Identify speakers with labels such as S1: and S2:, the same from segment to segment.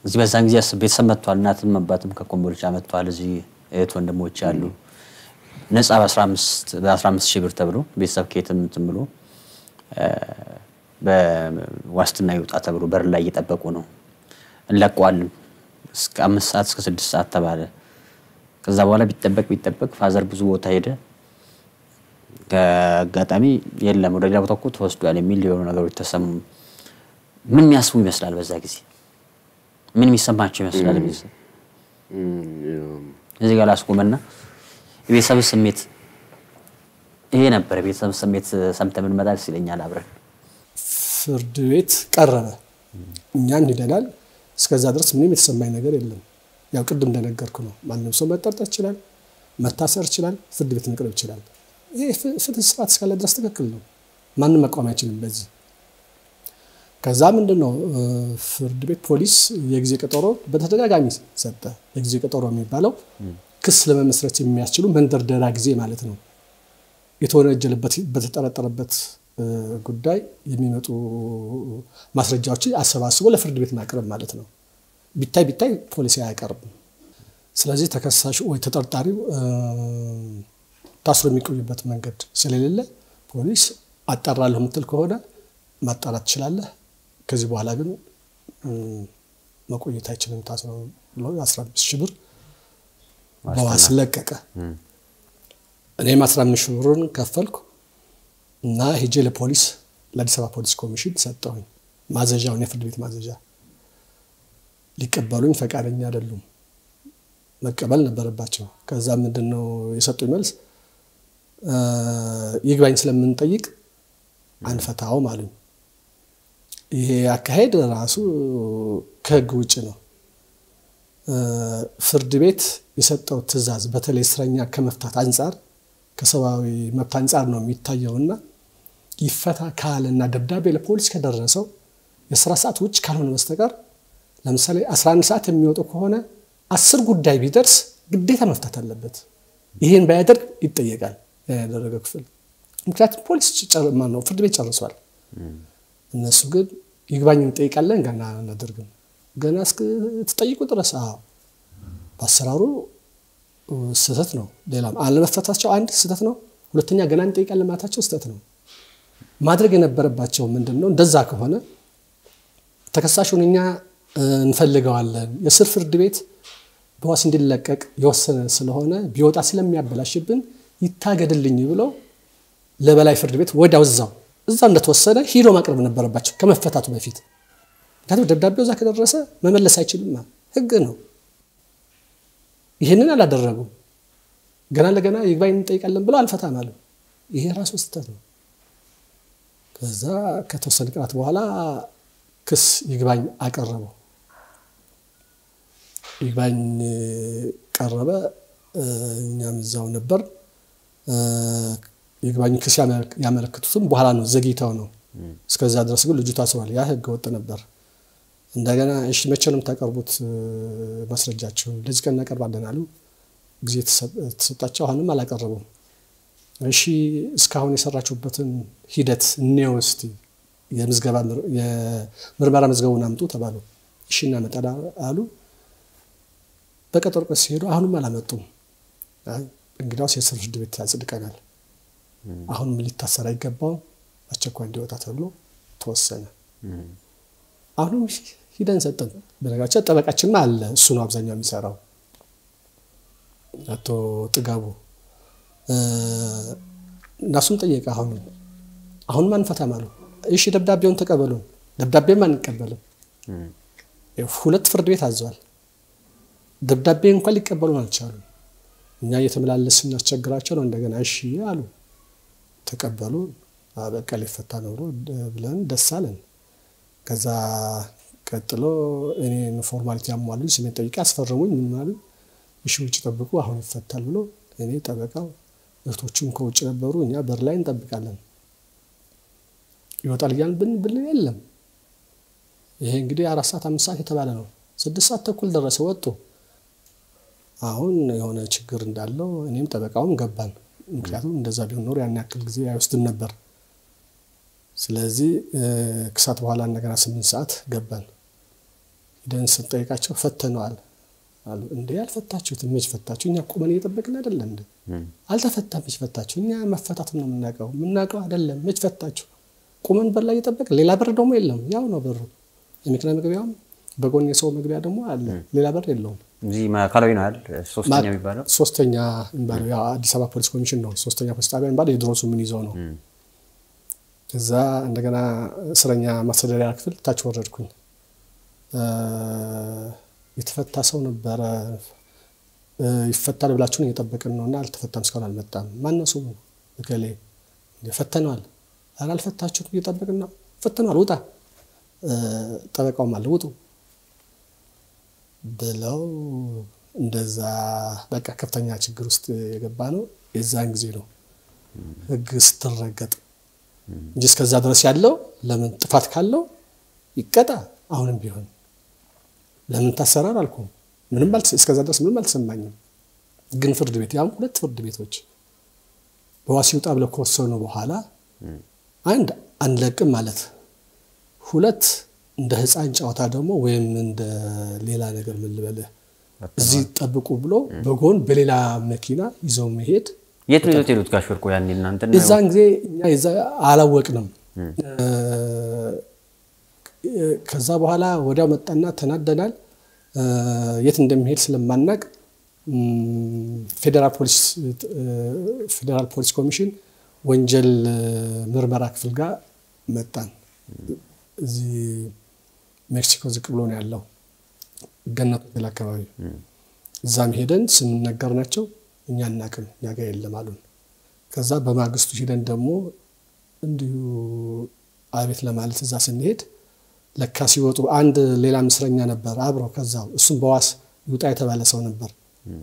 S1: እዚህ በዛን ጊዜ ቤተሰብ መጥቷል። እናትም አባትም ከኮምቦልቻ መጥቷል። እዚህ እህት ወንድሞች አሉ። ነፃ በ15 ሺህ ብር ተብሎ ቤተሰብ ከየትም እንትን ብሎ በዋስትና ይውጣ ተብሎ በር ላይ እየጠበቁ ነው። እንለቀዋለን እስከ አምስት ሰዓት እስከ ስድስት ሰዓት ተባለ። ከዛ በኋላ ቢጠበቅ ቢጠበቅ ፋዘር ብዙ ቦታ ሄደ። ከአጋጣሚ የለም ወደ ሌላ ቦታ እኮ ተወስዷል የሚል የሆኑ ነገሮች ተሰሙ። ምን የሚያስቡ ይመስላል? በዛ ጊዜ ምን የሚሰማቸው ይመስላል? ቤተሰብ እዚህ ጋር ላስቆመና የቤተሰብ ስሜት ይሄ ነበር። የቤተሰብ ስሜት ሰምተን ብንመጣ ደስ ይለኛል። አብረን
S2: ፍርድ ቤት ቀረበ፣ እኛን ሂደናል። እስከዛ ድረስ ምንም የተሰማኝ ነገር የለም። ያው ቅድም እንደነገርኩ ነው። ማንም ሰው መጠርጠር ይችላል፣ መታሰር ይችላል፣ ፍርድ ቤት መቅረብ ይችላል። ይህ ፍትህ ስርዓት እስካለ ድረስ ትክክል ነው። ማንም መቃወም አይችልም በዚህ ከዛ ምንድን ነው ፍርድ ቤት ፖሊስ የጊዜ ቀጠሮ በተደጋጋሚ ሰጠ። የጊዜ ቀጠሮ የሚባለው ክስ ለመመስረት የሚያስችሉ መንደርደሪያ ጊዜ ማለት ነው። የተወነጀለበት በተጠረጠረበት ጉዳይ የሚመጡ ማስረጃዎችን አሰባስቦ ለፍርድ ቤት ማቅረብ ማለት ነው። ቢታይ ቢታይ ፖሊስ አያቀርብም። ስለዚህ ተከሳሹ ወይ ተጠርጣሪው ታስሮ የሚቆዩበት መንገድ ስለሌለ ፖሊስ አጣራለሁ የምትል ከሆነ ማጣራት ትችላለህ ከዚህ በኋላ ግን መቆየት አይችልም ታስሮ ብሎ 15 ሺህ ብር በዋስ ለቀቀ። እኔም 15 ሺህ ብሩን ከፈልኩ እና ሄጄ ለፖሊስ ለአዲስ አበባ ፖሊስ ኮሚሽን ሰጠሁኝ ማዘዣውን፣ የፍርድ ቤት ማዘዣ። ሊቀበሉኝ ፈቃደኛ አይደሉም። መቀበል ነበረባቸው። ከዛ ምንድን ነው የሰጡኝ መልስ ይግባኝ ስለምንጠይቅ አንፈታውም አሉኝ። ይሄ አካሄድ ራሱ ከህግ ውጭ ነው። ፍርድ ቤት የሰጠው ትዕዛዝ በተለይ እስረኛ ከመፍታት አንጻር ከሰብአዊ መብት አንጻር ነው የሚታየውና ይፈታ ካለና ደብዳቤ ለፖሊስ ከደረሰው የስራ ሰዓት ውጭ ካልሆነ በስተቀር ለምሳሌ 11 ሰዓት የሚወጡ ከሆነ አስር ጉዳይ ቢደርስ ግዴታ መፍታት አለበት። ይሄን ባያደርግ ይጠየቃል ያደረገ ክፍል። ምክንያቱም ፖሊስ ነው ፍርድ ቤት ጨርሷል። እነሱ ግን ይግባኝ እንጠይቃለን ገና አናደርግም ገና እስክትጠይቁ ድረስ አዎ በአሰራሩ ስህተት ነው። ሌላም አለመፈታቸው አንድ ስህተት ነው። ሁለተኛ ገና እንጠይቃለን ማለታቸው ስህተት ነው። ማድረግ የነበረባቸው ምንድን ነው? እንደዛ ከሆነ ተከሳሹን እኛ እንፈልገዋለን የስር ፍርድ ቤት በዋስ እንዲለቀቅ የወሰነ ስለሆነ ቢወጣ ስለሚያበላሽብን ይታገድልኝ ብለው ለበላይ ፍርድ ቤት ወዲያው እዛው እዛ እንደተወሰነ ሂዶ ማቅረብ ነበረባቸው ከመፈታቱ በፊት። ምክንያቱም ደብዳቤው እዛ ከደረሰ መመለስ አይችልም፣ ህግ ነው። ይህንን አላደረጉም። ገና ለገና ይግባኝ እንጠይቃለን ብለው አልፈታም አሉ። ይሄ ራሱ ስህተት ነው። ከዛ ከተወሰነ ቀናት በኋላ ክስ ይግባኝ አቀረቡ። ይግባኝ ቀረበ። እኛም እዛው ነበር። ይግባኝ ክስ ያመለክቱትም በኋላ ነው፣ ዘግይተው ነው። እስከዛ ድረስ ግን ልጁ ታስሯል። ያ ህገ ወጥ ነበር። እንደገና እሺ መቼ ነው የምታቀርቡት ማስረጃችሁን? ለዚህ ቀን እናቀርባለን አሉ። ጊዜ ተሰጣቸው። አሁንም አላቀረቡም። እሺ እስካሁን የሰራችሁበትን ሂደት እንየው እስቲ የምርመራ መዝገቡን አምጡ ተባሉ። እሺ እናመጣለን አሉ። በቀጠሮ ቀን ሲሄዱ አሁንም አላመጡም። እንግዲያውስ የስር ፍርድ ቤት ያጽድቀናል፣ አሁንም ሊታሰር አይገባውም፣ አስቸኳይ እንዲወጣ ተብሎ ተወሰነ። አሁንም ሂደን ሰጠን። በነገራችን ጠበቃችንም አለ፣ እሱ ነው አብዛኛው የሚሰራው አቶ ጥጋቡ እናሱም ጠየቀ። አሁንም አሁንም አንፈታም አሉ። እሺ ደብዳቤውን ተቀበሉን። ደብዳቤም አንቀበልም። ሁለት ፍርድ ቤት አዘዋል። ደብዳቤ እንኳን ሊቀበሉን አልቻሉም። እኛ እየተመላለስ ስናስቸግራቸው ነው። እንደገና እሺ አሉ፣ ተቀበሉ። በቃ ሊፈታ ነው ብለን ደስ አለን። ከዛ ቀጥሎ እኔን ፎርማሊቲ ያሟሉ ስሜን ጠይቄ አስፈረሙኝ። ምን አሉ? እሺ ውጭ ጠብቁ፣ አሁን ይፈታል ብሎ እኔ ጠበቃው እህቶቹም ከውጭ ነበሩ። እኛ በር ላይ እንጠብቃለን። ይወጣል እያልን ብን ብል የለም። ይሄ እንግዲህ አራት ሰዓት አምስት ሰዓት የተባለ ነው። ስድስት ሰዓት ተኩል ደረሰ፣ ወጡ። አሁን የሆነ ችግር እንዳለው እኔም ጠበቃውም ገባን። ምክንያቱም እንደዛ ቢሆን ኖሮ ያን ያክል ጊዜ አይወስድም ነበር። ስለዚህ ከሰዓት በኋላ እንደገና ስምንት ሰዓት ገባን። ደን ስንጠይቃቸው ፈተነዋል አሉ። እንዴ ያልፈታችሁት መች ፈታችሁ? እኛ ቁመን እየጠበቅን አይደለ እንዴ? አልተፈታም። መች ፈታችሁ? እኛ መፈታት ነው የምናውቀው። የምናውቀው አይደለም። መች ፈታችሁ? ቁመን በር ላይ እየጠበቅን ሌላ በር ደግሞ የለም። ያው ነው በሩ። የመኪና መግቢያውም በጎን የሰው መግቢያ ደግሞ አለ። ሌላ በር የለውም።
S1: እዚህ ማዕከላዊ ነው አይደል? ሶስተኛ የሚባለው
S2: ሶስተኛ የሚባለው ያው አዲስ አበባ ፖሊስ ኮሚሽን ነው። ሶስተኛ ፖሊስ ጣቢያ የሚባለው የድሮሱ ምን ይዘው ነው። እዛ እንደገና እስረኛ ማስተዳደሪያ ክፍል ታች ወረድኩኝ። የተፈታ ሰው ነበረ። ይፈታል ብላችሁን እየጠበቅን ነው እና አልተፈታም፣ እስካሁን አልመጣም። ማነው ስሙ? እገሌ ፈተነዋል። ኧረ አልፈታችሁም፣ እየጠበቅን ነው። ፈተነዋል፣ ውጣ። ጠበቃውም አለ ውጡ ብለው እንደዛ በቃ ከፍተኛ ችግር ውስጥ የገባ ነው። የዛን ጊዜ ነው ህግ ስትረገጥ እንጂ እስከዛ ድረስ ያለው ለምን ጥፋት ካለው ይቀጣ። አሁንም ቢሆን ለምን ታሰራር አልኩም። ምንም እስከዛ ድረስ ምንም አልተሰማኝም። ግን ፍርድ ቤት ያም ሁለት ፍርድ ቤቶች በዋስ ይውጣ ብለው ከወሰኑ በኋላ አንድ አንለቅም ማለት፣ ሁለት እንደ ህፃን ጨዋታ ደግሞ ወይም እንደ ሌላ ነገር ምን ልበልህ እዚህ ጠብቁ ብሎ በጎን በሌላ መኪና ይዘው መሄድ
S1: የት ነው ይዞት ሄዱት? ጋሽ ወርቁ ያኔ እናንተ
S2: የዛን ጊዜ እኛ የዛ አላወቅንም። ከዛ በኋላ ወዲያው መጣና ተናደናል። የት እንደሚሄድ ስለማናቅ ፌዴራል ፖሊስ ኮሚሽን ወንጀል ምርመራ ክፍል ጋር መጣን። እዚህ ሜክሲኮ ዝቅ ብሎ ነው ያለው ገነት ሆቴል አካባቢ። እዛም ሄደን ስንነገር ናቸው እኛ እናቅም እኛ ጋር የለም አሉን። ከዛ በማግስቱ ሂደን ደግሞ እንዲሁ አቤት ለማለት እዛ ስንሄድ ለካ ሲወጡ አንድ ሌላ ምስረኛ ነበር አብረው ከዛው እሱም በዋስ ይውጣ የተባለ ሰው ነበር።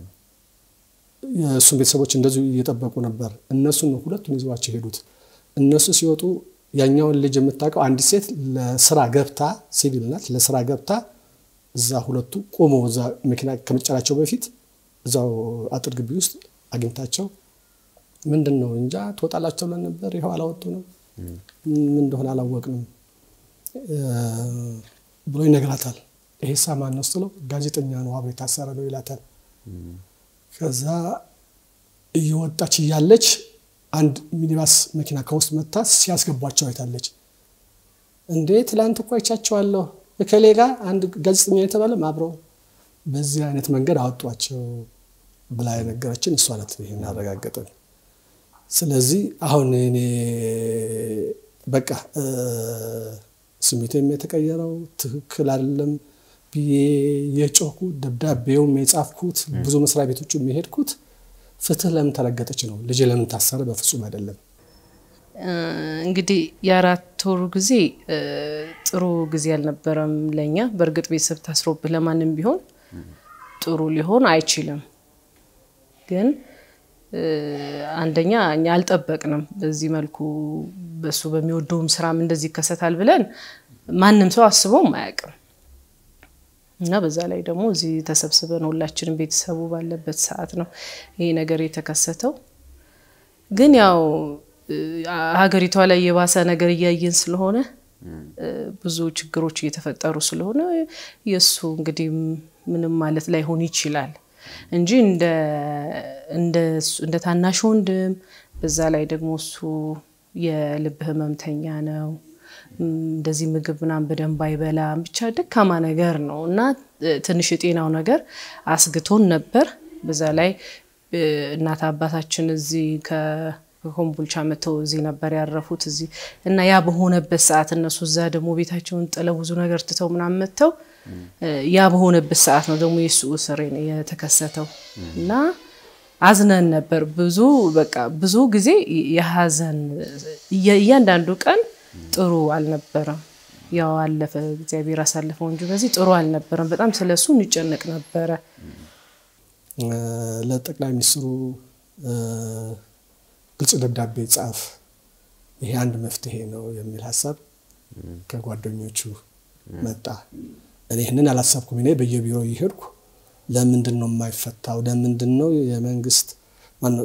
S2: የእሱም ቤተሰቦች እንደዚሁ እየጠበቁ ነበር። እነሱን ሁለቱን ይዘዋቸው ሄዱት። እነሱ ሲወጡ ያኛውን ልጅ የምታውቀው አንዲት ሴት ለስራ ገብታ ሲቪል ናት፣ ለስራ ገብታ እዛ ሁለቱ ቆሞ እዛ መኪና ከመጫናቸው በፊት እዛው አጥር ግቢ ውስጥ አግኝታቸው ምንድን ነው እንጃ ትወጣላቸው ብለን ነበር፣ ይኸው አላወጡንም፣ ምን እንደሆነ አላወቅንም ብሎ ይነግራታል። ይሄ ሳ ማን ነው ስትለው ጋዜጠኛ ነው አብሮ የታሰረ ነው ይላታል። ከዛ እየወጣች እያለች አንድ ሚኒባስ መኪና ከውስጥ መታ ሲያስገቧቸው አይታለች። እንዴ ትላንት እኮ አይቻቸዋለሁ እከሌ ጋር አንድ ጋዜጠኛ የተባለም አብረው በዚህ አይነት መንገድ አወጧቸው ብላ የነገረችን እሷ ናት። ይህን አረጋገጠን። ስለዚህ አሁን እኔ በቃ ስሜቴም የተቀየረው ትክክል አይደለም ብዬ የጮኩት ደብዳቤውም የጻፍኩት ብዙ መስሪያ ቤቶቹ የሚሄድኩት ፍትህ ለምን ተረገጠች ነው። ልጅ ለምን ታሰረ? በፍጹም አይደለም።
S3: እንግዲህ የአራት ወሩ ጊዜ ጥሩ ጊዜ አልነበረም ለእኛ። በእርግጥ ቤተሰብ ታስሮብህ ለማንም ቢሆን ጥሩ ሊሆን አይችልም። ግን አንደኛ እኛ አልጠበቅንም በዚህ መልኩ በሱ በሚወደውም ስራም እንደዚህ ይከሰታል ብለን ማንም ሰው አስበውም አያውቅም። እና በዛ ላይ ደግሞ እዚህ ተሰብስበን ሁላችንም ቤተሰቡ ባለበት ሰዓት ነው ይሄ ነገር የተከሰተው። ግን ያው ሀገሪቷ ላይ የባሰ ነገር እያየን ስለሆነ ብዙ ችግሮች እየተፈጠሩ ስለሆነ የእሱ እንግዲህ ምንም ማለት ላይሆን ይችላል እንጂ እንደ ታናሽ ወንድም በዛ ላይ ደግሞ እሱ የልብ ህመምተኛ ነው። እንደዚህ ምግብ ምናምን በደንብ አይበላም። ብቻ ደካማ ነገር ነው እና ትንሽ የጤናው ነገር አስግቶን ነበር። በዛ ላይ እናት አባታችን እዚህ ከኮምቦልቻ መጥተው እዚህ ነበር ያረፉት እዚህ እና ያ በሆነበት ሰዓት እነሱ እዛ ደግሞ ቤታቸውን ጥለው ብዙ ነገር ትተው ምናምን መጥተው ያ በሆነበት ሰዓት ነው ደግሞ የሱ እስር የተከሰተው እና አዝነን ነበር። ብዙ በቃ ብዙ ጊዜ የሀዘን እያንዳንዱ ቀን ጥሩ አልነበረም። ያው አለፈ፣ እግዚአብሔር አሳልፈው እንጂ በዚህ ጥሩ አልነበረም። በጣም ስለሱ እንጨነቅ ነበረ።
S2: ለጠቅላይ ሚኒስትሩ ግልጽ ደብዳቤ ጻፍ፣ ይሄ አንድ መፍትሄ ነው የሚል ሀሳብ ከጓደኞቹ መጣ። እኔ ይህንን አላሰብኩም። እኔ በየቢሮ እየሄድኩ ለምንድን ነው የማይፈታው? ለምንድን ነው የመንግስት ማነው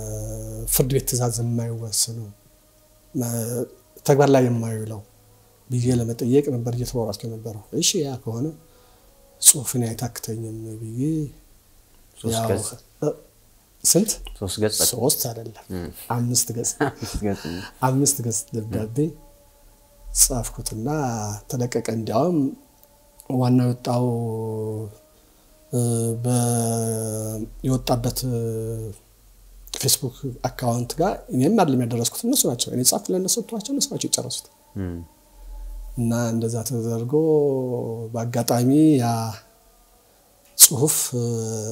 S2: የፍርድ ቤት ትዕዛዝ የማይወስነው ተግባር ላይ የማይውለው ብዬ ለመጠየቅ ነበር እየተሯሯጥኩ የነበረው። እሺ ያ ከሆነ ጽሁፍን አይታክተኝም ብዬ
S1: ሶስት
S2: ያው፣
S1: ገጽ?
S2: እ፣ ስንት
S1: ሶስት ገጽ
S2: ሶስት አይደለም አምስት ገጽ
S1: አምስት ገጽ ነው።
S2: አምስት ገጽ ደብዳቤ ጻፍኩትና ተለቀቀ። እንዲያውም ዋናው የወጣው እ፣ በ- የወጣበት እ፣ ፌስቡክ አካውንት ጋር እኔም አይደለም ያደረስኩት እነሱ ናቸው። እኔ ጻፍኩ ለእነሱ ሰጥቷቸው እነሱ ናቸው የጨረሱት።
S1: እም፣
S2: እና እንደዛ ተደርጎ በአጋጣሚ ያ ጽሁፍ እ፣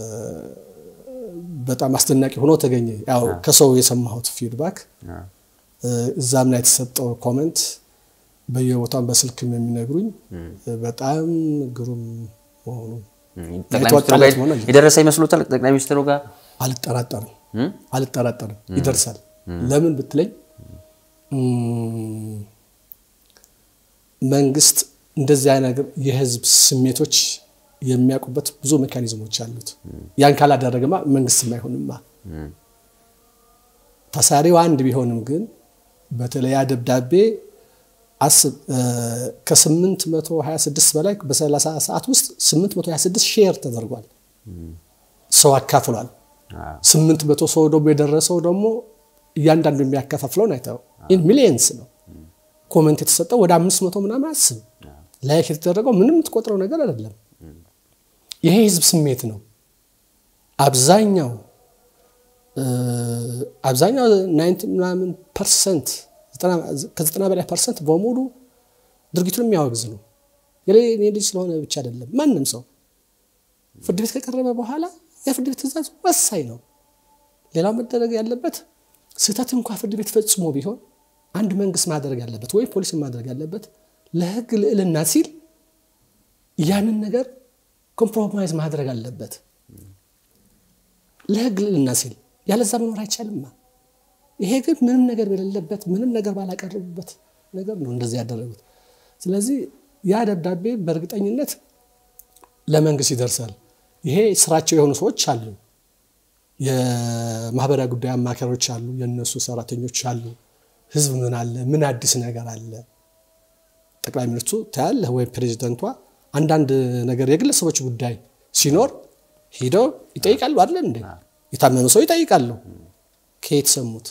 S2: በጣም አስደናቂ ሆኖ ተገኘ። ያው ከሰው የሰማሁት ፊድባክ
S1: አዎ።
S2: እ፣ እዛም ላይ የተሰጠው ኮመንት በየቦታም በስልክም የሚነግሩኝ እ፣ በጣም ግሩም መሆኑ
S1: እም፣ ጠቅላይ ሚኒስትሩ
S2: የተዋጣለት
S1: ጋር
S2: መሆን አለበት።
S1: የደረሰ ይመስሎታል? ጠቅላይ ሚኒስትሩ ጋር
S2: አልጠራጠርም
S1: እም?
S2: አልጠራጠርም ይደርሳል። ለምን ብትለኝ እም፣ መንግስት እንደዚህ አይነት ነገር የህዝብ ስሜቶች የሚያውቁበት ብዙ ሜካኒዝሞች አሉት። ያን ካላደረገማ መንግስትም አይሆንማ።
S1: እም፣
S2: ታሳሪው አንድ ቢሆንም ግን በተለይ ያ ደብዳቤ አስብ እ፣ ከ826 በላይ በ30 ሰዓት ውስጥ 826 ሼር ተደርጓል። ሰው አካፍሏል።
S1: አዎ።
S2: ስምንት መቶ ሰው ደግሞ የደረሰው ደግሞ እያንዳንዱ የሚያከፋፍለውን አይተው ኢን ሚሊየንስ ነው። ኮመንት የተሰጠው ወደ አምስት መቶ ምናምን አስብ ላይክ የተደረገው ምንም የምትቆጥረው ነገር አይደለም። ይሄ የህዝብ ስሜት ነው። አብዛኛው እ፣ አብዛኛው ናይንቲ ምናምን ፐርሰንት ከዘጠና በላይ ፐርሰንት በሙሉ ድርጊቱን የሚያወግዝ ነው። የኔ ልጅ ስለሆነ ብቻ አይደለም። ማንም ሰው ፍርድ ቤት ከቀረበ በኋላ የፍርድ ቤት ትዕዛዝ ወሳኝ ነው። ሌላው መደረግ ያለበት ስህተት እንኳ ፍርድ ቤት ፈጽሞ ቢሆን አንድ መንግስት ማድረግ ያለበት ወይም ፖሊስ ማድረግ ያለበት ለህግ ልዕልና ሲል ያንን ነገር ኮምፕሮማይዝ ማድረግ አለበት። ለህግ ልዕልና ሲል ያለዛ መኖር አይቻልማ። ይሄ ግን ምንም ነገር በሌለበት ምንም ነገር ባላቀረቡበት ነገር ነው እንደዚህ ያደረጉት። ስለዚህ ያ ደብዳቤ በእርግጠኝነት ለመንግስት ይደርሳል። ይሄ ስራቸው የሆኑ ሰዎች አሉ። የማህበራዊ ጉዳይ አማካሪዎች አሉ፣ የእነሱ ሰራተኞች አሉ። ህዝብ ምን አለ፣ ምን አዲስ ነገር አለ? ጠቅላይ ሚኒስትሩ ታያለህ ወይም ፕሬዚደንቷ አንዳንድ ነገር የግለሰቦች ጉዳይ ሲኖር ሂደው ይጠይቃሉ አይደለ እንዴ? የታመመ ሰው ይጠይቃሉ። ከየት ሰሙት?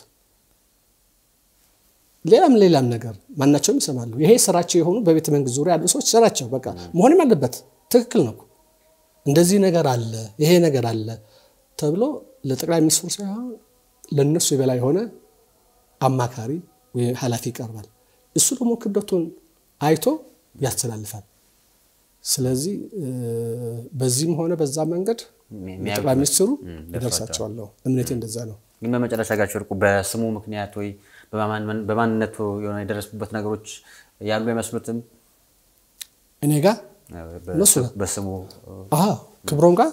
S2: ሌላም ሌላም ነገር ማናቸውም ይሰማሉ። ይሄ ስራቸው የሆኑ በቤተ መንግስት ዙሪያ ያሉ ሰዎች ስራቸው በቃ መሆንም አለበት። ትክክል ነው። እንደዚህ ነገር አለ፣ ይሄ ነገር አለ ተብሎ ለጠቅላይ ሚኒስትሩ ሳይሆን ለእነሱ የበላይ የሆነ አማካሪ ወይም ኃላፊ ይቀርባል። እሱ ደግሞ ክብደቱን አይቶ ያስተላልፋል። ስለዚህ በዚህም ሆነ በዛ መንገድ ጠቅላይ ሚኒስትሩ ይደርሳቸዋለሁ። እምነቴ እንደዛ ነው።
S1: ግን በመጨረሻ ጋር ወርቁ በስሙ ምክንያት ወይ በማንነቱ የሆነ የደረሱበት ነገሮች ያሉ አይመስሉትም?
S2: እኔ ጋር እነሱ ጋር
S1: በስሙ
S2: አዎ ክብሮም ጋር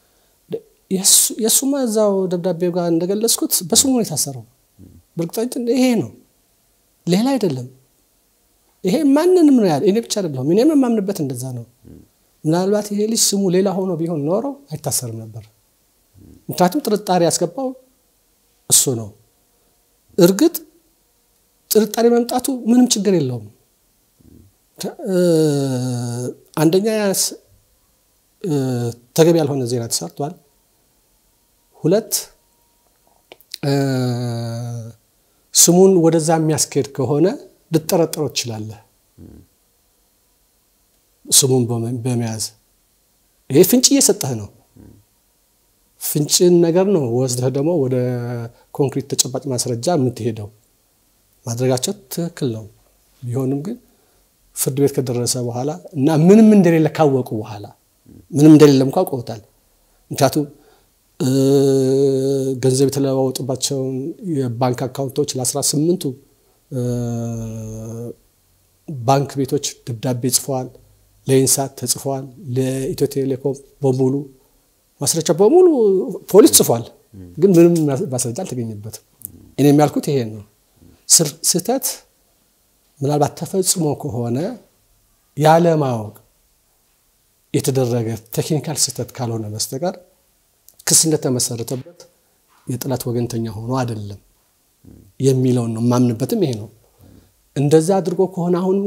S2: የእሱማ እዛው ደብዳቤው ጋር እንደገለጽኩት በስሙ ነው የታሰረው። በእርግጠኝነት ይሄ ነው፣ ሌላ አይደለም። ይሄ ማንንም ነው ያለ፣ እኔ ብቻ አይደለሁም። እኔም የማምንበት እንደዛ ነው። ምናልባት ይሄ ልጅ ስሙ ሌላ ሆኖ ቢሆን ኖሮ አይታሰርም ነበር። ምክንያቱም ጥርጣሬ ያስገባው እሱ ነው። እርግጥ ጥርጣሬ መምጣቱ ምንም ችግር የለውም። አንደኛ ተገቢ ያልሆነ ዜና ተሰርቷል። ሁለት ስሙን ወደዛ የሚያስኬድ ከሆነ ልጠረጠረው ትችላለህ። ስሙን በመያዝ ይሄ ፍንጭ እየሰጠህ ነው። ፍንጭን ነገር ነው ወስደህ ደግሞ ወደ ኮንክሪት ተጨባጭ ማስረጃ የምትሄደው። ማድረጋቸው ትክክል ነው። ቢሆንም ግን ፍርድ ቤት ከደረሰ በኋላ እና ምንም እንደሌለ ካወቁ በኋላ ምንም እንደሌለ እንኳ አውቀውታል። ምክንያቱም ገንዘብ የተለዋወጡባቸውን የባንክ አካውንቶች ለአስራ ስምንቱ ባንክ ቤቶች ደብዳቤ ጽፈዋል። ለኢንሳት ተጽፈዋል። ለኢትዮ ቴሌኮም በሙሉ ማስረጃ በሙሉ ፖሊስ ጽፏል። ግን ምንም ማስረጃ አልተገኘበትም። እኔ የሚያልኩት ይሄ ነው። ስህተት ምናልባት ተፈጽሞ ከሆነ ያለማወቅ የተደረገ ቴክኒካል ስህተት ካልሆነ በስተቀር ክስ እንደተመሰረተበት የጠላት ወገንተኛ ሆኖ አይደለም የሚለውን ነው የማምንበትም ይሄ ነው። እንደዛ አድርጎ ከሆነ አሁንም ግን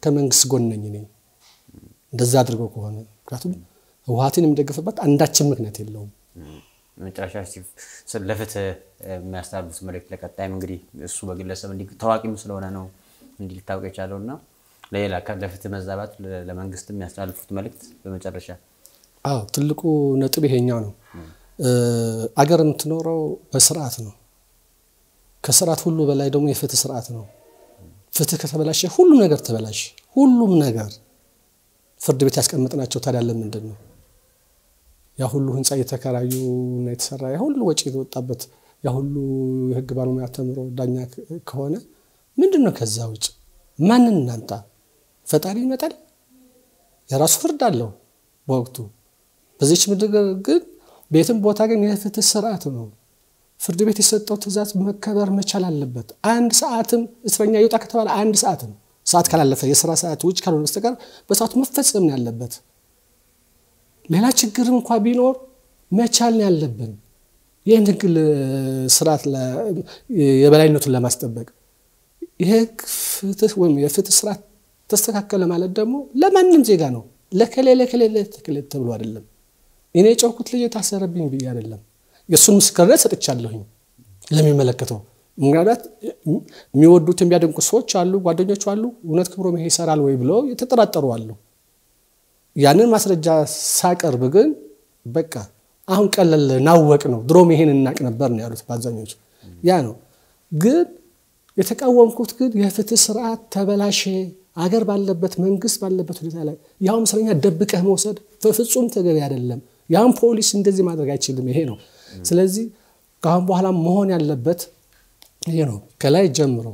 S2: ከመንግስት ጎን ነኝ እኔ እንደዛ አድርገው ከሆነ ምክንያቱም ህወሓትን የሚደግፍበት አንዳችን ምክንያት የለውም።
S1: መጨረሻ ለፍትህ የሚያስተላልፉት መልእክት ለቀጣይም እንግዲህ እሱ በግለሰብ እንዲህ ታዋቂም ስለሆነ ነው እንዲህ ሊታወቅ የቻለው እና ለሌላ ለፍትህ መዛባት ለመንግስት የሚያስተላልፉት መልእክት በመጨረሻ
S2: አዎ ትልቁ ነጥብ ይሄኛው ነው። አገር የምትኖረው በስርዓት ነው። ከስርዓት ሁሉ በላይ ደግሞ የፍትህ ስርዓት ነው። ፍትህ ከተበላሸ ሁሉም ነገር ተበላሸ። ሁሉም ነገር ፍርድ ቤት ያስቀመጥናቸው ታዲያ ለምንድን ነው ያ ሁሉ ህንፃ እየተከራዩ እና የተሰራ ያ ሁሉ ወጪ የተወጣበት ያ ሁሉ የህግ ባለሙያ ተምሮ ዳኛ ከሆነ ምንድን ነው ከዛ ውጭ ማንን እናምጣ? ፈጣሪ ይመጣል። የራሱ ፍርድ አለው በወቅቱ። በዚች ምድር ግን ቤትም ቦታ ግን የፍትህ ስርዓት ነው። ፍርድ ቤት የሰጠው ትእዛዝ መከበር መቻል አለበት። አንድ ሰዓትም እስረኛ ይውጣ ከተባለ አንድ ሰዓትም ሰዓት ካላለፈ የስራ ሰዓት ውጭ ካልሆነ በስተቀር በሰዓቱ መፈጸም ነው ያለበት። ሌላ ችግር እንኳ ቢኖር መቻል ነው ያለብን ይህን ህግ ስርዓት የበላይነቱን ለማስጠበቅ የህግ ፍትህ ወይም የፍትህ ስርዓት ተስተካከለ ማለት ደግሞ ለማንም ዜጋ ነው። ለከሌ ለከሌ ለከሌ ተብሎ አይደለም። እኔ የጨውኩት ልጅ የታሰረብኝ ብዬ አይደለም። የእሱን ምስክርነት ሰጥቻለሁኝ ለሚመለከተው። ምክንያት የሚወዱት የሚያደንቁ ሰዎች አሉ፣ ጓደኞች አሉ። እውነት ክብሮም ይሄ ይሰራል ወይ ብለው የተጠራጠሩ አሉ። ያንን ማስረጃ ሳቀርብ ግን በቃ አሁን ቀለል ናወቅ ነው፣ ድሮም ይሄን እናቅ ነበር ነው ያሉት በአብዛኞቹ። ያ ነው ግን የተቃወምኩት ግን የፍትህ ስርዓት ተበላሸ። አገር ባለበት መንግስት ባለበት ሁኔታ ላይ ያውም እስረኛ ደብቀህ መውሰድ በፍጹም ተገቢ አይደለም። ያም ፖሊስ እንደዚህ ማድረግ አይችልም። ይሄ ነው። ስለዚህ ከአሁን በኋላ መሆን ያለበት ይሄ ነው። ከላይ ጀምሮ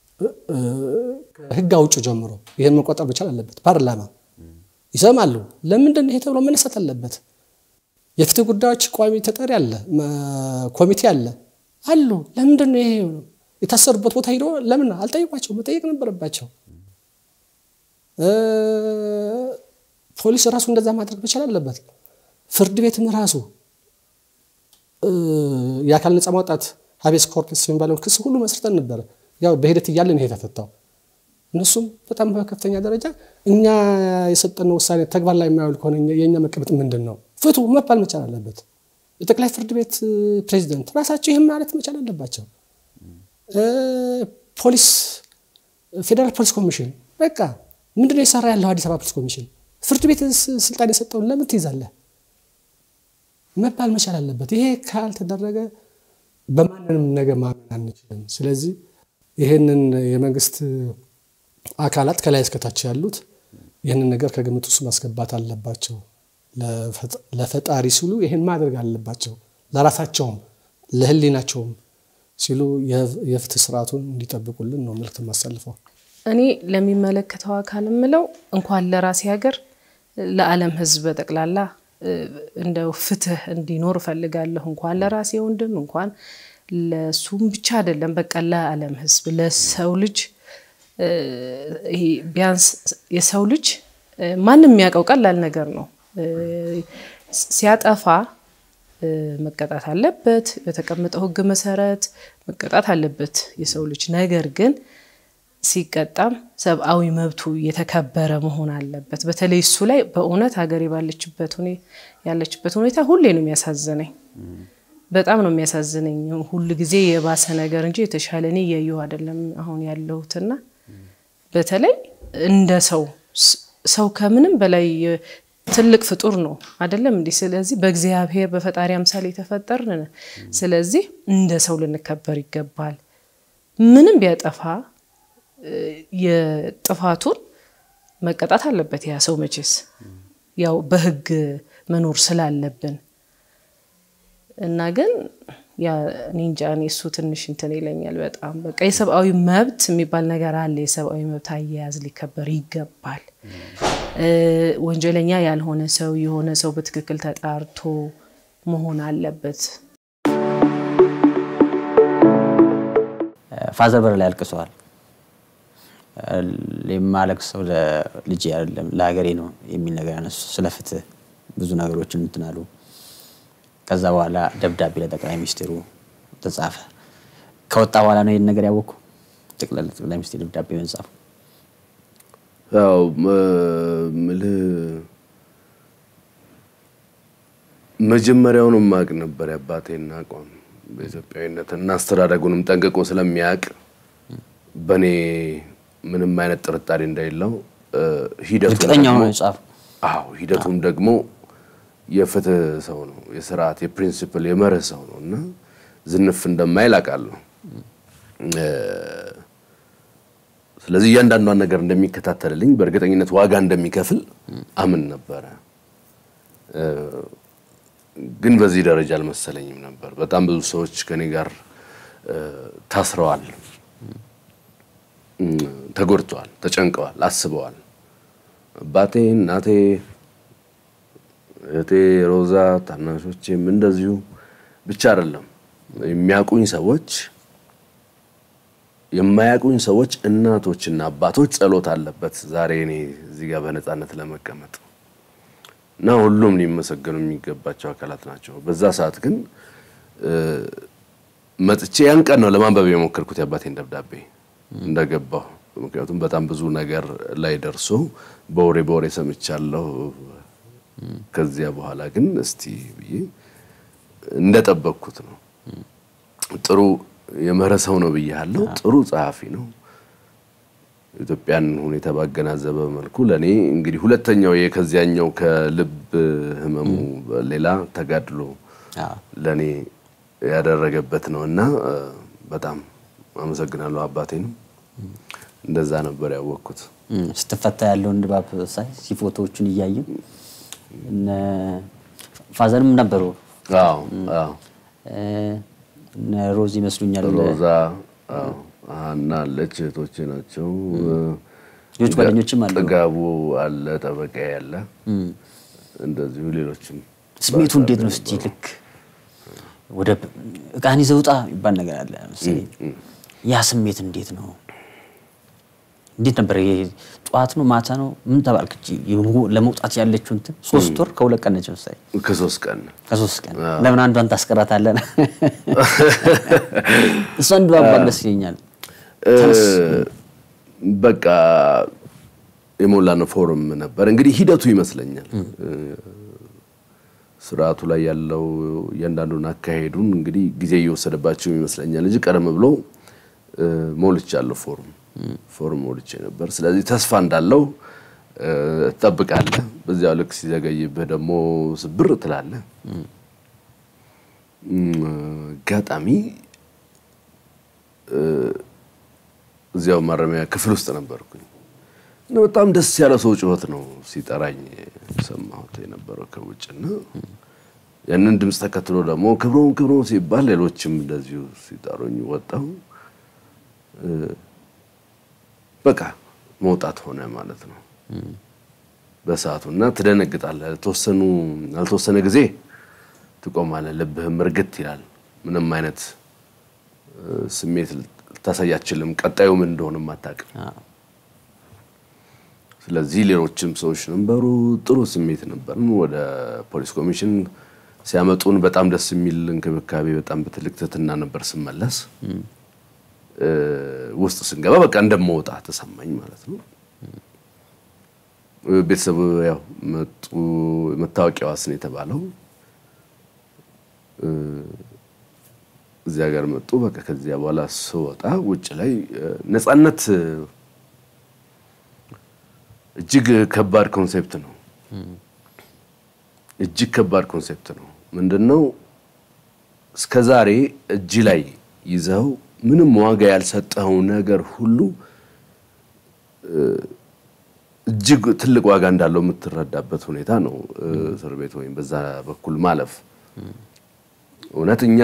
S2: ህግ አውጭ ጀምሮ ይህን መቆጠር መቻል አለበት። ፓርላማ ይሰማሉ። ለምንድን ይሄ ተብሎ መነሳት አለበት። የፍትህ ጉዳዮች ቋሚ ተጠሪ አለ፣ ኮሚቴ አለ አሉ። ለምንድን ነው ይሄ የታሰሩበት ቦታ ሂዶ ለምን አልጠየቋቸው? መጠየቅ ነበረባቸው። ፖሊስ ራሱ እንደዛ ማድረግ መቻል አለበት። ፍርድ ቤትም ራሱ የአካል ነፃ ማውጣት ሀቤስ ኮርፕስ የሚባለውን ክስ ሁሉ መስርተን ነበረ። ያው በሂደት እያለን ይሄ ተፈታው። እነሱም በጣም በከፍተኛ ደረጃ እኛ የሰጠነው ውሳኔ ተግባር ላይ የማያውል ከሆነ የእኛ መቀመጥ ምንድን ነው? ፍቱ መባል መቻል አለበት። የጠቅላይ ፍርድ ቤት ፕሬዚደንት ራሳቸው ይህም ማለት መቻል አለባቸው። ፖሊስ ፌዴራል ፖሊስ ኮሚሽን በቃ ምንድን ነው የሰራ ያለው አዲስ አበባ ፖሊስ ኮሚሽን ፍርድ ቤት ስልጣን የሰጠውን ለምን ትይዛለህ መባል መቻል አለበት። ይሄ ካልተደረገ በማንንም ነገር ማመን አንችልም። ስለዚህ ይህንን የመንግስት አካላት ከላይ እስከታች ያሉት ይህንን ነገር ከግምት ውስጥ ማስገባት አለባቸው። ለፈጣሪ ሲሉ ይህን ማድረግ አለባቸው። ለራሳቸውም ለሕሊናቸውም ሲሉ የፍትህ ስርዓቱን እንዲጠብቁልን ነው መልዕክት የማሳልፈው።
S3: እኔ ለሚመለከተው አካል የምለው እንኳን ለራሴ ሀገር ለዓለም ሕዝብ በጠቅላላ እንደው ፍትህ እንዲኖር እፈልጋለሁ። እንኳን ለራሴ ወንድም እንኳን ለሱም ብቻ አይደለም፣ በቃ ለዓለም ሕዝብ ለሰው ልጅ ይሄ ቢያንስ የሰው ልጅ ማንም የሚያውቀው ቀላል ነገር ነው። ሲያጠፋ መቀጣት አለበት። በተቀመጠው ሕግ መሰረት መቀጣት አለበት የሰው ልጅ ነገር ግን ሲቀጣም ሰብአዊ መብቱ የተከበረ መሆን አለበት። በተለይ እሱ ላይ በእውነት ሀገሬ ባለችበት ያለችበት ሁኔታ ሁሌ ነው የሚያሳዝነኝ። በጣም ነው የሚያሳዝነኝ። ሁል ጊዜ የባሰ ነገር እንጂ የተሻለ እኔ እያየሁ አይደለም አሁን ያለሁትና በተለይ እንደ ሰው ሰው ከምንም በላይ ትልቅ ፍጡር ነው አይደለም እንዲህ። ስለዚህ በእግዚአብሔር በፈጣሪ አምሳል የተፈጠርን ስለዚህ እንደ ሰው ልንከበር ይገባል። ምንም ቢያጠፋ የጥፋቱን መቀጣት አለበት ያ ሰው መቼስ ያው በህግ መኖር ስላለብን እና ግን እኔ እንጃ እኔ እሱ ትንሽ እንትን ይለኛል በጣም በቃ የሰብአዊ መብት የሚባል ነገር አለ። የሰብአዊ መብት አያያዝ ሊከበር ይገባል። ወንጀለኛ ያልሆነ ሰው የሆነ ሰው በትክክል ተጣርቶ መሆን አለበት።
S1: ፋዘር በር ላይ አልቅሰዋል። የማለቅሰው ለልጄ አይደለም ለሀገሬ ነው የሚል ነገር ያነሱ። ስለ ፍትህ ብዙ ነገሮችን እንትን አሉ። ከዛ በኋላ ደብዳቤ ለጠቅላይ ሚኒስትሩ ተጻፈ። ከወጣ በኋላ ነው ይህን ነገር ያወቅኩ። ጠቅላይ ሚኒስትር ደብዳቤ መጻፉ
S4: ያው ምልህ መጀመሪያውንም ማቅ ነበር የአባቴን አቋም በኢትዮጵያዊነት እና አስተዳደጉንም ጠንቅቆ ስለሚያውቅ በእኔ ምንም አይነት ጥርጣሬ እንደሌለው ሂደቱ
S1: እርግጠኛ ሆኖ የጻፈው
S4: አዎ ሂደቱም ደግሞ የፍትህ ሰው ነው፣ የስርዓት የፕሪንሲፕል የመርህ ሰው ነው እና ዝንፍ እንደማይል አውቃለሁ። ስለዚህ እያንዳንዷን ነገር እንደሚከታተልልኝ በእርግጠኝነት ዋጋ እንደሚከፍል አምን ነበረ። ግን በዚህ ደረጃ አልመሰለኝም ነበር። በጣም ብዙ ሰዎች ከኔ ጋር ታስረዋል፣ ተጎድተዋል፣ ተጨንቀዋል፣ አስበዋል። አባቴ፣ እናቴ፣ እህቴ ሮዛ፣ ታናሾቼም እንደዚሁ ብቻ አይደለም የሚያውቁኝ ሰዎች የማያውቁኝ ሰዎች እናቶችና አባቶች ጸሎት አለበት ዛሬ እኔ እዚህ ጋር በነፃነት ለመቀመጥ እና ሁሉም ሊመሰገኑ የሚገባቸው አካላት ናቸው። በዛ ሰዓት ግን መጥቼ ያን ቀን ነው ለማንበብ የሞከርኩት የአባቴን ደብዳቤ እንደገባሁ። ምክንያቱም በጣም ብዙ ነገር ላይ ደርሶ በወሬ በወሬ ሰምቻለሁ። ከዚያ በኋላ ግን እስቲ ብዬ እንደጠበቅኩት ነው። ጥሩ የምህረት ሰው ነው ብያለሁ። ጥሩ ጸሐፊ ነው። ኢትዮጵያን ሁኔታ ባገናዘበ መልኩ ለእኔ እንግዲህ ሁለተኛው ከዚያኛው ከልብ ህመሙ ሌላ ተጋድሎ ለእኔ ያደረገበት ነው እና በጣም አመሰግናለሁ አባቴንም። እንደዛ ነበር ያወቅኩት።
S1: ስትፈታ ያለውን ድባብ ሳይ ሲፎቶዎቹን እያዩ ፋዘርም ነበሩ
S4: አዎ አዎ
S1: እነ ሮዝ ይመስሉኛል።
S4: ሮዛ ሀና አለች፣ እህቶቼ ናቸው።
S1: ሌሎች ጓደኞችም አሉ።
S4: ጥጋቡ አለ፣ ጠበቃ ያለ እንደዚሁ ሌሎችም።
S1: ስሜቱ እንዴት ነው? እስቲ ልክ ወደ እቃን ይዘህ ውጣ የሚባል ነገር አለ መሰለኝ። ያ ስሜት እንዴት ነው? እንዴት ነበር? ይሄ ጠዋት ነው ማታ ነው? ምን ተባልክ? ለመውጣት ያለችው እንትን ሶስት ወር ከሁለት ቀን ነች መሰለኝ።
S4: ከሶስት ቀን
S1: ከሶስት ቀን ለምን አንዷን ታስቀራታለን? እሷን ድባባቅ ደስ ይለኛል።
S4: በቃ የሞላነው ፎርም ነበር እንግዲህ ሂደቱ ይመስለኛል ስርዓቱ ላይ ያለው እያንዳንዱን አካሄዱን እንግዲህ ጊዜ እየወሰደባቸው ይመስለኛል እንጂ ቀደም ብሎ ሞልቻለሁ ፎርም ፎርም ሞልቼ ነበር። ስለዚህ ተስፋ እንዳለው ትጠብቃለህ። በዚያው ልክ ሲዘገይብህ ደግሞ ስብር ትላለህ። አጋጣሚ እዚያው ማረሚያ ክፍል ውስጥ ነበርኩኝ እና በጣም ደስ ያለ ሰው ጩኸት ነው ሲጠራኝ ሰማሁት የነበረው ከውጭና ያንን ድምፅ ተከትሎ ደግሞ ክብሮም ክብሮም ሲባል ሌሎችም እንደዚሁ ሲጠሩኝ ወጣሁ። በቃ መውጣት ሆነ ማለት ነው በሰዓቱ እና ትደነግጣለህ። ለተወሰኑ ላልተወሰነ ጊዜ ትቆማለህ። ልብህም እርግት ይላል። ምንም አይነት ስሜት ልታሳይ አትችልም። ቀጣዩ ምን እንደሆነም አታውቅም። ስለዚህ ሌሎችም ሰዎች ነበሩ። ጥሩ ስሜት ነበር። ወደ ፖሊስ ኮሚሽን ሲያመጡን በጣም ደስ የሚል እንክብካቤ፣ በጣም በትልቅ ትህትና ነበር ስመለስ ውስጥ ስንገባ በቃ እንደመውጣ ተሰማኝ ማለት ነው። ቤተሰብ ያው መጡ። መታወቂያ ዋስ ነው የተባለው እዚያ ጋር መጡ። በቃ ከዚያ በኋላ ስወጣ ውጭ ላይ ነፃነት እጅግ ከባድ ኮንሴፕት ነው። እጅግ ከባድ ኮንሴፕት ነው። ምንድነው እስከ ዛሬ እጅ ላይ ይዘው ምንም ዋጋ ያልሰጠኸው ነገር ሁሉ እጅግ ትልቅ ዋጋ እንዳለው የምትረዳበት ሁኔታ ነው። እስር ቤት ወይም በዛ በኩል ማለፍ እውነት እኛ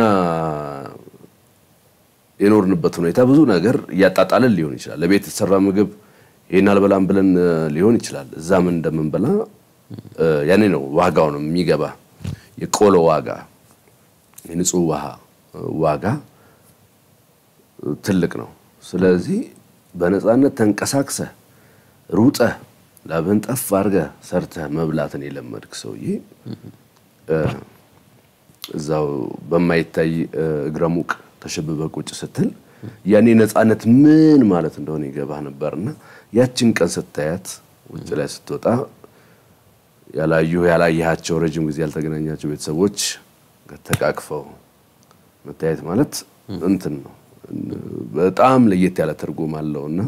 S4: የኖርንበት ሁኔታ ብዙ ነገር እያጣጣልን ሊሆን ይችላል። ለቤት የተሰራ ምግብ ይህን አልበላም ብለን ሊሆን ይችላል። እዛ ምን እንደምንበላ ያኔ ነው ዋጋው ነው የሚገባ። የቆሎ ዋጋ፣ የንጹህ ውሃ ዋጋ ትልቅ ነው። ስለዚህ በነፃነት ተንቀሳቅሰህ ሩጠህ ላብህን ጠፍ አድርገህ ሰርተህ መብላትን የለመድክ ሰውዬ እዛው በማይታይ እግረ ሙቅ ተሸብበህ ቁጭ ስትል ያኔ ነፃነት ምን ማለት እንደሆነ ይገባህ ነበርና ያችን ቀን ስታያት ውጭ ላይ ስትወጣ ያላዩ ያላየሃቸው ረጅም ጊዜ ያልተገናኛቸው ቤተሰቦች ተቃቅፈው መታየት ማለት እንትን ነው። በጣም ለየት ያለ ትርጉም አለውና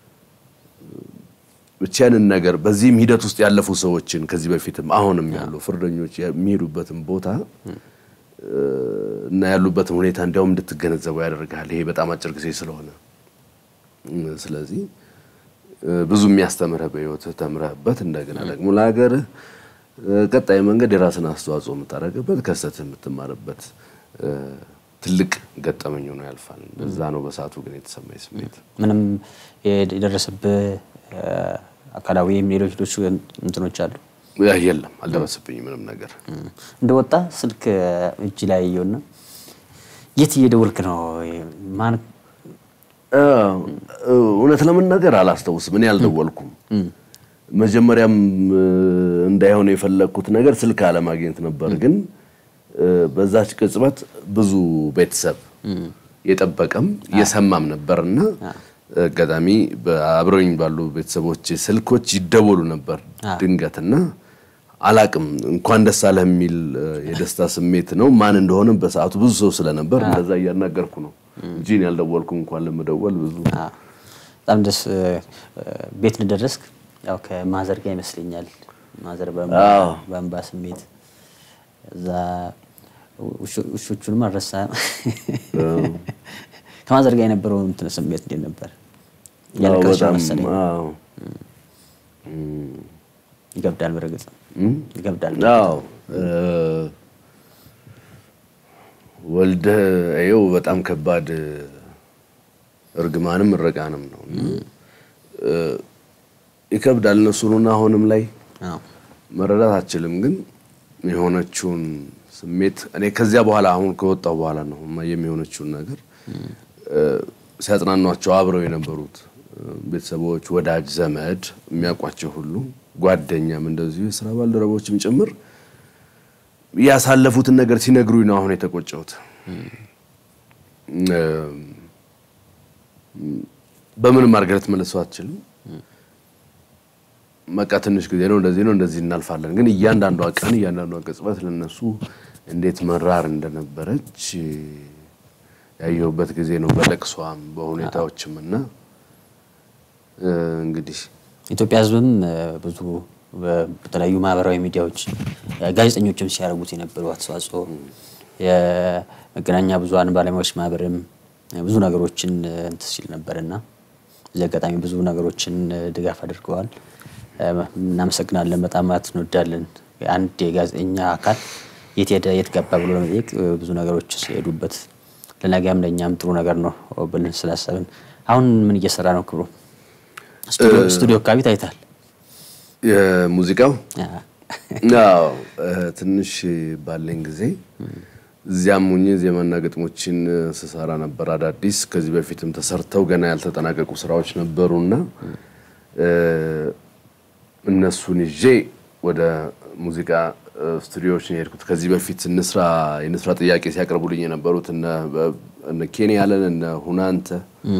S4: ብቻንን ነገር በዚህም ሂደት ውስጥ ያለፉ ሰዎችን ከዚህ በፊትም አሁንም ያሉ ፍርደኞች የሚሄዱበትን ቦታ እና ያሉበትን ሁኔታ እንዲያውም እንድትገነዘበው ያደርጋል። ይሄ በጣም አጭር ጊዜ ስለሆነ ስለዚህ ብዙ የሚያስተምርህ በህይወትህ ተምረህበት እንደገና ደግሞ ለሀገርህ ቀጣይ መንገድ የራስን አስተዋጽኦ የምታደርግበት ከስህተትህ የምትማርበት ትልቅ ገጠመኝ ሆኖ ያልፋል። እዛ ነው በሰዓቱ ግን የተሰማኝ ስሜት።
S1: ምንም የደረሰብህ አካላዊ ወይም ሌሎች ሌሎች እንትኖች አሉ?
S4: የለም አልደረሰብኝም ምንም ነገር።
S1: እንደወጣ ስልክ እጅ ላይ እየውና የት እየደወልክ ነው? ማን
S4: እውነት ለመናገር አላስታውስም። እኔ አልደወልኩም። መጀመሪያም እንዳይሆን የፈለግኩት ነገር ስልክ አለማግኘት ነበር። ግን በዛች ቅጽበት ብዙ ቤተሰብ የጠበቀም የሰማም ነበርና አጋጣሚ አብረውኝ ባሉ ቤተሰቦች ስልኮች ይደወሉ ነበር ድንገትና አላቅም እንኳን ደስ አለህ የሚል የደስታ ስሜት ነው። ማን እንደሆነ በሰዓቱ ብዙ ሰው ስለነበር እንደዛ እያናገርኩ ነው እንጂ እኔ ያልደወልኩም እንኳን ለመደወል ብዙ
S1: በጣም ደስ ቤት እንደደረስክ ያው ከማዘር ጋር ይመስለኛል። ማዘር በእንባ ስሜት እዛ ውሾቹንም አልረሳህም። ከማዘር ጋር የነበረው እንትን ስሜት እንዴት ነበር? ያለቀስሽ መሰለኝ። ይገብዳል፣ በእርግጥ ይገብዳል።
S4: አዎ ወልደህ ይኸው በጣም ከባድ እርግማንም እረቃንም ነው። ይከብዳል። እነሱንና አሁንም ላይ መረዳት አችልም፣ ግን የሆነችውን ስሜት እኔ ከዚያ በኋላ አሁን ከወጣሁ በኋላ ነው የሚሆነችውን ነገር ሲያጽናኗቸው አብረው የነበሩት ቤተሰቦች፣ ወዳጅ ዘመድ፣ የሚያውቋቸው ሁሉ ጓደኛም እንደዚሁ የስራ ባልደረቦችም ጭምር ያሳለፉትን ነገር ሲነግሩኝ ነው አሁን የተቆጨሁት። በምንም አድርገህ ልትመልሰው አትችልም። በቃ ትንሽ ጊዜ ነው፣ እንደዚህ ነው፣ እንደዚህ እናልፋለን። ግን እያንዳንዷ ቀን እያንዳንዷ ቅጽበት ለነሱ እንዴት መራር እንደነበረች ያየሁበት ጊዜ ነው። በለቅሷም በሁኔታዎችም እና እንግዲህ
S1: ኢትዮጵያ ሕዝብም ብዙ በተለያዩ ማህበራዊ ሚዲያዎች ጋዜጠኞችም ሲያደርጉት የነበሩ አስተዋጽኦ የመገናኛ ብዙኃን ባለሙያዎች ማህበርም ብዙ ነገሮችን እንትን ሲል ነበርና እዚህ አጋጣሚ ብዙ ነገሮችን ድጋፍ አድርገዋል። እናመሰግናለን። በጣም ማለት እንወዳለን። አንድ የጋዜጠኛ አካል የት ሄደ የት ገባ ብሎ ለመጠየቅ ብዙ ነገሮች ሲሄዱበት ለነገም ለእኛም ጥሩ ነገር ነው ብለን ስላሰብን አሁን ምን እየሰራ ነው ክብሩ? ስቱዲዮ አካባቢ ታይታል።
S4: የሙዚቃው አዎ፣ ትንሽ ባለኝ ጊዜ እዚያም ሁኜ ዜማና ግጥሞችን ስሰራ ነበር። አዳዲስ ከዚህ በፊትም ተሰርተው ገና ያልተጠናቀቁ ስራዎች ነበሩና እነሱን ይዤ ወደ ሙዚቃ ስቱዲዮዎች ነው የሄድኩት። ከዚህ በፊት እንስራ የንስራ ጥያቄ ሲያቀርቡልኝ የነበሩት እነ ኬንያ ያለን እነ ሁናንተ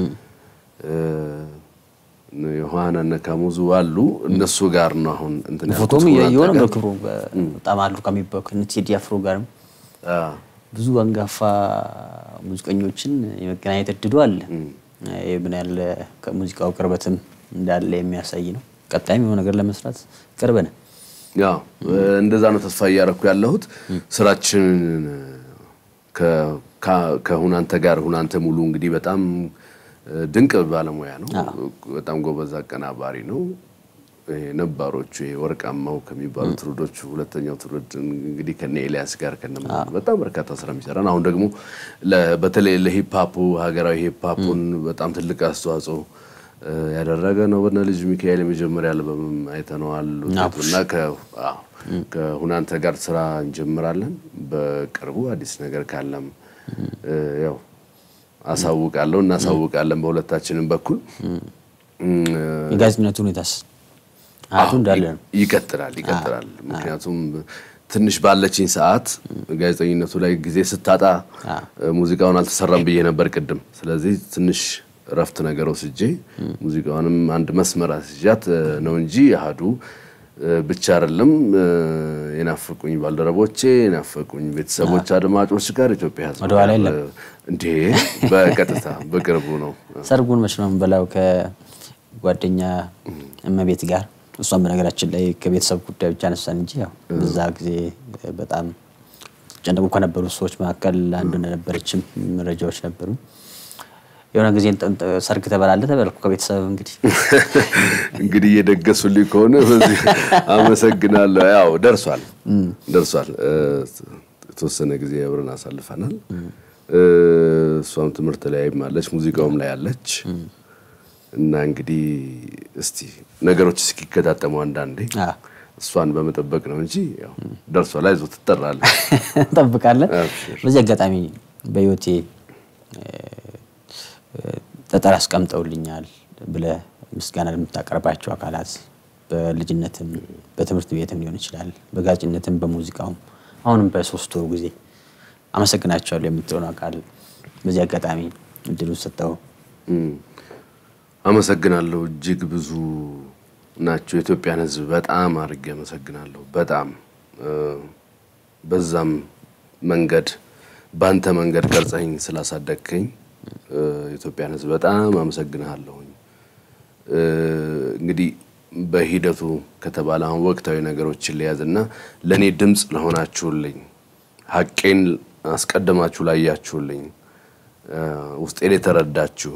S4: ዮሐና እነ ካሙዙ አሉ። እነሱ ጋር ነው አሁን እንትን ያልኩት።
S1: ፎቶም እያየሁ ነው
S4: ሁናንተ
S1: ክብሩ በጣም አሉ ከሚባሉ ከእነ ቴዲ አፍሮ ጋርም
S4: ጋር።
S1: ብዙ አንጋፋ ሙዚቀኞችን የመገናኘት እድሉ አለ። ይህ ምን ያለ ከሙዚቃው ቅርበትም እንዳለ የሚያሳይ ነው። ቀጣይም የሆነ ነገር ለመስራት ቅርብ ነን።
S4: ያው እንደዛ ነው ተስፋ እያደረኩ ያለሁት። ስራችንን ከ- ከ- ከሁናንተ ጋር ሁናንተ ሙሉ እንግዲህ በጣም ድንቅ ባለሙያ ነው። በጣም ጎበዝ አቀናባሪ ነው። ይሄ ነባሮቹ ይሄ ወርቃማው ከሚባሉ ትውልዶች ሁለተኛው ትውልድ እንግዲህ ከነ ኤልያስ ጋር ከነ በጣም በርካታ ስራ የሚሰራ ነው። አሁን ደግሞ ለ- በተለይ ለሂፕሀፑ ሀገራዊ ሂፕሀፑን በጣም ትልቅ አስተዋጽኦ እ፣ ያደረገ ነው። በነ ልጅ ሚካኤል የመጀመሪያ አልበምም አይተነዋል ውጤቱ እና ከ- አዎ፣ ከሁናንተ ጋር ስራ እንጀምራለን በቅርቡ አዲስ ነገር ካለም እ፣ ያው አሳውቃለሁ እናሳውቃለን በሁለታችንም በኩል እም፣
S1: የጋዜጠኝነቱ ሁኔታስ አቱ እንዳለ ነው።
S4: ይቀጥላል ይቀጥላል። ምክንያቱም ትንሽ ባለችኝ ሰዓት ጋዜጠኝነቱ ላይ ጊዜ ስታጣ ሙዚቃውን አልተሰራም ብዬ ነበር ቅድም። ስለዚህ ትንሽ እረፍት ነገር ወስጄ ሙዚቃውንም አንድ መስመር አስይዣት ነው እንጂ አህዱ ብቻ አይደለም የናፈቁኝ ባልደረቦቼ፣ የናፈቁኝ ቤተሰቦች፣ አድማጮች ጋር ኢትዮጵያ ሕዝብ
S1: ወደኋላ የለም።
S4: እንዴ በቀጥታ በቅርቡ ነው።
S1: ሰርጉን መች ነው የምንበላው ከጓደኛ እመቤት ጋር እሷም በነገራችን ላይ ከቤተሰብ ጉዳይ ብቻ አነሳን እንጂ ያው በዛ ጊዜ በጣም ጨነቁ ከነበሩ ሰዎች መካከል አንዱ እንደነበረችም መረጃዎች ነበሩ። የሆነ ጊዜ ሰርግ ተበላለ ተበልኩ ከቤተሰብ እንግዲህ
S4: እንግዲህ እየደገሱልኝ ከሆነ በዚህ አመሰግናለሁ። ያው ደርሷል ደርሷል። የተወሰነ ጊዜ አብረን አሳልፈናል። እሷም ትምህርት ላይም አለች፣ ሙዚቃውም ላይ አለች። እና እንግዲህ እስቲ ነገሮች እስኪከታተሙ አንዳንዴ እሷን በመጠበቅ ነው እንጂ ያው ደርሷል። አይዞህ ትጠራለህ፣
S1: እንጠብቃለን። በዚህ አጋጣሚ በህይወቴ ጠጠር አስቀምጠውልኛል ብለህ ምስጋና ለምታቀርባቸው አካላት በልጅነትም በትምህርት ቤትም ሊሆን ይችላል፣ በጋዜጠኝነትም በሙዚቃውም አሁንም በሶስት ወሩ ጊዜ አመሰግናቸዋለሁ የምትሆኑ አካል በዚህ አጋጣሚ እድሉ ሰጠው።
S4: አመሰግናለሁ። እጅግ ብዙ ናቸው። የኢትዮጵያን ሕዝብ በጣም አድርጌ አመሰግናለሁ። በጣም በዛም መንገድ በአንተ መንገድ ቀርጸኝ ስላሳደግከኝ የኢትዮጵያን ሕዝብ በጣም አመሰግንሃለሁኝ። እንግዲህ በሂደቱ ከተባለ አሁን ወቅታዊ ነገሮችን ሊያዝና ለእኔ ድምፅ ለሆናችሁልኝ፣ ሀቄን አስቀድማችሁ ላያችሁልኝ፣ ውስጤን የተረዳችሁ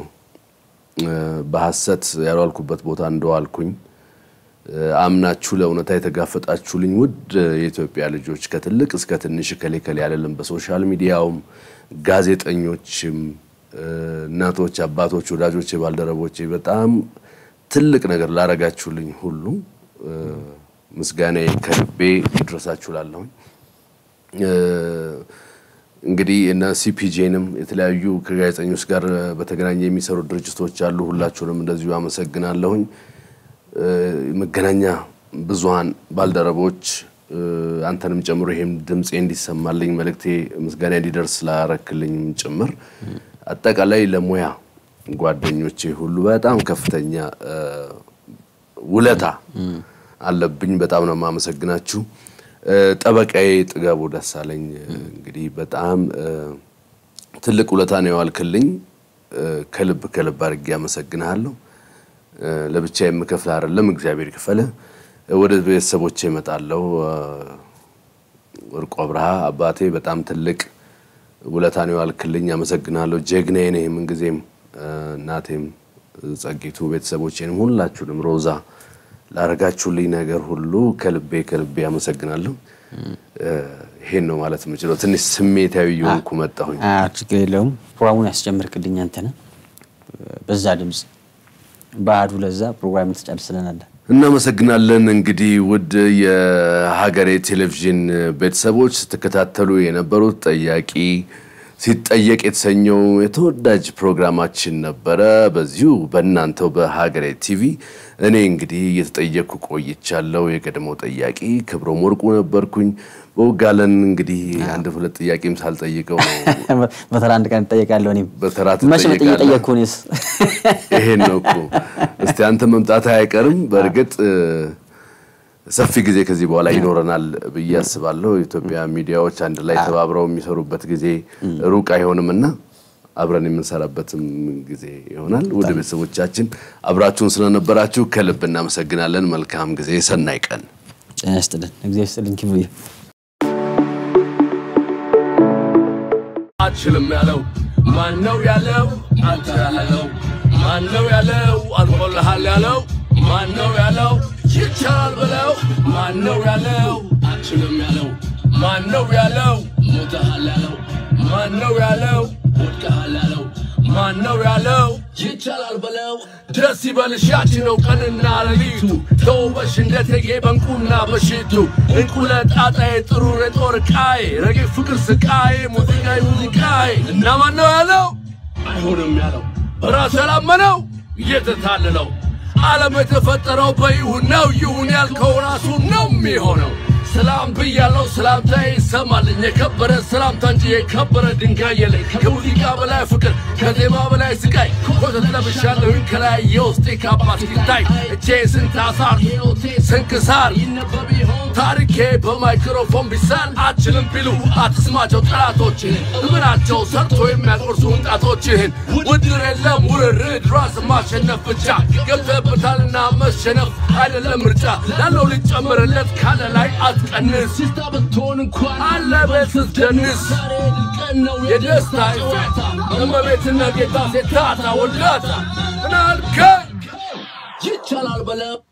S4: በሐሰት ያልዋልኩበት ቦታ እንደዋልኩኝ አምናችሁ ለእውነታ የተጋፈጣችሁልኝ ውድ የኢትዮጵያ ልጆች ከትልቅ እስከ ትንሽ ከሌ ከሌ አይደለም። በሶሻል ሚዲያውም ጋዜጠኞችም፣ እናቶች፣ አባቶች፣ ወዳጆቼ፣ ባልደረቦቼ በጣም ትልቅ ነገር ላረጋችሁልኝ ሁሉ ምስጋናዬ ከልቤ ይድረሳችሁ ላለሁኝ እንግዲህ እነ ሲፒጄንም የተለያዩ ከጋዜጠኞች ጋር በተገናኘ የሚሰሩ ድርጅቶች አሉ። ሁላችሁንም እንደዚሁ አመሰግናለሁኝ። መገናኛ ብዙሃን ባልደረቦች አንተንም ጨምሮ ይሄም ድምፄ እንዲሰማልኝ መልእክቴ ምስጋና እንዲደርስ ስላረክልኝም ጭምር አጠቃላይ ለሙያ ጓደኞቼ ሁሉ በጣም ከፍተኛ ውለታ አለብኝ። በጣም ነው የማመሰግናችሁ። ጠበቃዬ ጥጋቡ ደሳለኝ እንግዲህ በጣም ትልቅ ውለታ ነው የዋልክልኝ። ከልብ ከልብ አድርጌ አመሰግንሃለሁ። ለብቻ የምከፍል አይደለም፣ እግዚአብሔር ይክፈል። ወደ ቤተሰቦቼ እመጣለሁ። ወርቁ አብርሃ አባቴ በጣም ትልቅ ውለታ ነው የዋልክልኝ፣ አመሰግንሃለሁ። ጀግናዬ ነህ ምንጊዜም። እናቴም ጸጊቱ፣ ቤተሰቦቼንም ሁላችሁንም ሮዛ ላረጋችሁልኝ ነገር ሁሉ ከልቤ ከልቤ አመሰግናለሁ። ይሄን ነው ማለት የምችለው። ትንሽ ስሜታዊ የሆንኩ መጣሁኝ።
S1: ችግር የለውም። ፕሮግራሙን ያስጀምርክልኝ አንተ ነህ። በዛ ድምፅ በአህዱ ለዛ ፕሮግራም ተጨርስልናል።
S4: እናመሰግናለን። እንግዲህ ውድ የሀገሬ ቴሌቪዥን ቤተሰቦች ስትከታተሉ የነበሩት ጠያቂ ሲጠየቅ የተሰኘው የተወዳጅ ፕሮግራማችን ነበረ። በዚሁ በእናንተው በሀገሬ ቲቪ እኔ እንግዲህ እየተጠየቅኩ ቆይቻለሁ። የቀድሞው ጠያቂ ክብሮም ወርቁ ነበርኩኝ። በውጋለን እንግዲህ አንድ ሁለት ጥያቄም ሳልጠይቀው ነው
S1: በተራ አንድ ቀን እጠየቃለሁ። እኔም
S4: በተራ
S1: መቼ ነው
S4: ትጠየቃለህ።
S1: እየጠየቅኩ እኔስ?
S4: ይሄን ነው እኮ እስቲ አንተ መምጣት አይቀርም። በእርግጥ ሰፊ ጊዜ ከዚህ በኋላ ይኖረናል ብዬ አስባለሁ። የኢትዮጵያ ሚዲያዎች አንድ ላይ ተባብረው የሚሰሩበት ጊዜ ሩቅ አይሆንም እና አብረን የምንሰራበትም ጊዜ ይሆናል። ወደ ቤተሰቦቻችን አብራችሁን ስለነበራችሁ ከልብ እናመሰግናለን። መልካም ጊዜ፣ ሰናይ ቀን።
S1: ጤና ይስጥልን። እግዚአብሔር ይስጥልን። ክብር
S5: አችልም ያለው ማን ነው ያለው? አንተ ያለው ማን ነው ያለው? አልቆልሃል ያለው ማን ነው ያለው? ይቻላል ብለው ማን ነው ያለው? አችልም ያለው ማን ነው ያለው? ሞተሃል ያለው ማን ነው ያለው? ወድቀሃል ያለው ማን ነው ያለው? ይቻላል ብለው ደስ ይበልሽ ያቺ ነው ቀንና ሌሊቱ ተውበሽ እንደ ቴጌ በንቁና በሽቱ እንቁ ለጣጣዬ ጥሩ የጦር ዕቃዬ ረቂቅ ፍቅር ስቃዬ ሙዚቃዬ ሙዚቃዬ እና ማን ነው ያለው? አይሆንም ያለው በራሱ ያላመነው እየተታለለው ዓለም የተፈጠረው በይሁን ነው። ይሁን ያልከው ራሱ ነው የሚሆነው። ሰላም ብያለው ሰላምታ ይሰማልኝ የከበረ ሰላምታ እንጂ የከበረ ድንጋይ የለኝ ከሙዚቃ በላይ ፍቅር ከዜማ በላይ ስቃይ ኮተት ለብሻለሁኝ ከላይ የውስጤ ካባ ሲታይ እቼ ስንት አሳር ስንክሳር ታሪኬ በማይክሮፎን ቢሳል አችልም ቢሉ አትስማቸው ጠላቶችህን እምናቸው ሰርቶ የሚያቆርሱ ጣቶችህን ውድር የለም ውርርድ ራስ ማሸነፍ ብቻ ገብተህበታልና መሸነፍ አይደለም ምርጫ ላለው ሊጨምርለት ካለ ላይ አትቀንስ
S6: ብትሆን እንኳን
S5: አለ ቤት ስትደንስ የደስታ ይፈታ እመቤትና ጌታ ሴታታ ወላታ ምናልከኝ
S6: ይቻላል በለው